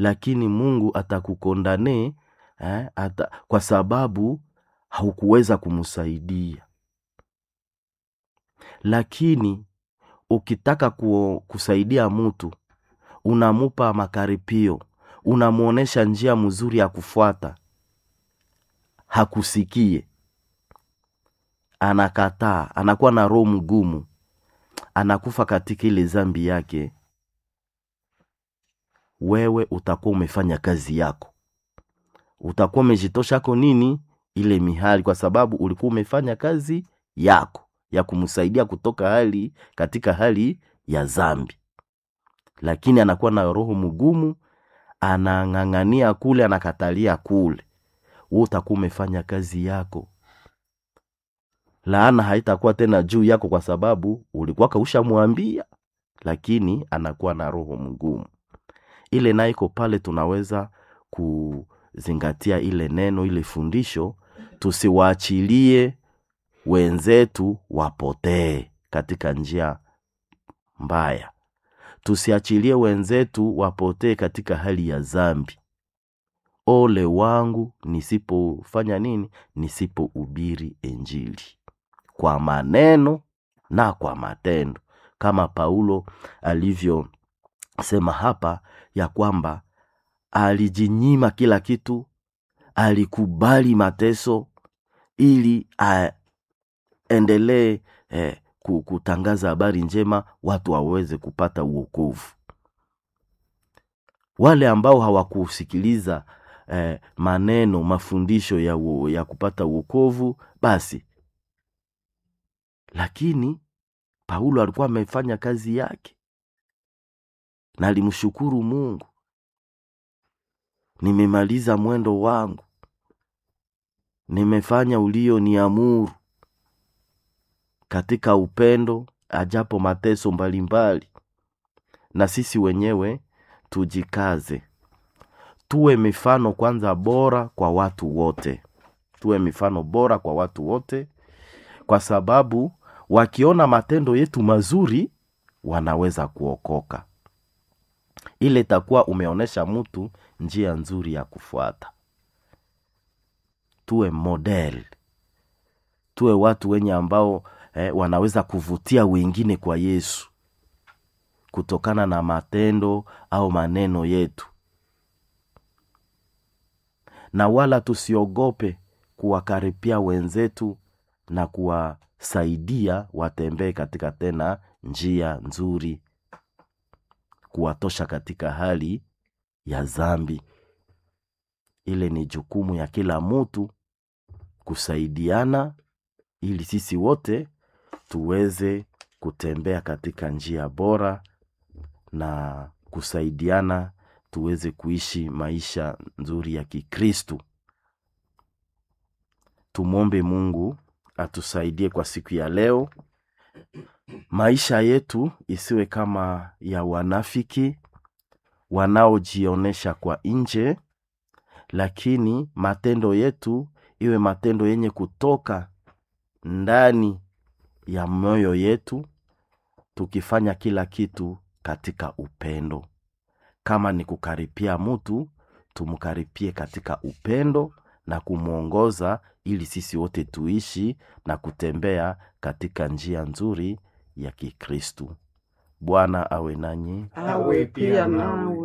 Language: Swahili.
lakini mungu atakukondane eh, ata, kwa sababu haukuweza kumsaidia lakini ukitaka ku, kusaidia mtu unamupa makaripio unamwonyesha njia mzuri ya kufuata hakusikie anakataa anakuwa na roho mgumu anakufa katika ile zambi yake wewe utakuwa umefanya kazi yako utakuwa umejitoshako nini ile mihali kwa sababu ulikuwa umefanya kazi yako ya kumsaidia kutoka hali katika hali ya zambi lakini anakuwa na roho mgumu anang'ang'ania kule anakatalia kule we utakuwa umefanya kazi yako laana haitakuwa tena juu yako kwa sababu ulikuwa kaushamwambia lakini anakuwa na roho mgumu ile nayo iko pale tunaweza kuzingatia ile neno ile fundisho tusiwaachilie wenzetu wapotee katika njia mbaya tusiachilie wenzetu wapotee katika hali ya zambi ole wangu nisipofanya nini nisipohubiri injili kwa maneno na kwa matendo kama paulo alivyosema hapa ya kwamba alijinyima kila kitu alikubali mateso ili aendelee eh, ku- kutangaza habari njema watu waweze kupata uokovu wale ambao hawakusikiliza eh, maneno mafundisho ya, uo- ya kupata uokovu basi lakini paulo alikuwa amefanya kazi yake na alimshukuru mungu nimemaliza mwendo wangu nimefanya ulio niamuru katika upendo ajapo mateso mbalimbali na sisi wenyewe tujikaze tuwe mifano kwanza bora kwa watu wote tuwe mifano bora kwa watu wote kwa sababu wakiona matendo yetu mazuri wanaweza kuokoka ile itakuwa umeonyesha mtu njia nzuri ya kufuata tuwe model tuwe watu wenye ambao eh, wanaweza kuvutia wengine kwa yesu kutokana na matendo au maneno yetu na wala tusiogope kuwakaripia wenzetu na kuwasaidia watembee katika tena njia nzuri kuwatosha katika hali ya zambi ile ni jukumu ya kila mtu kusaidiana ili sisi wote tuweze kutembea katika njia bora na kusaidiana tuweze kuishi maisha nzuri ya kikristu tumwombe mungu atusaidie kwa siku ya leo maisha yetu isiwe kama ya wanafiki wanaojionyesha kwa nje lakini matendo yetu iwe matendo yenye kutoka ndani ya moyo yetu tukifanya kila kitu katika upendo kama ni kukaripia mtu tumkaripie katika upendo na kumwongoza ili sisi wote tuishi na kutembea katika njia nzuri ya kikristu bwana awe nanyi awe pia nawe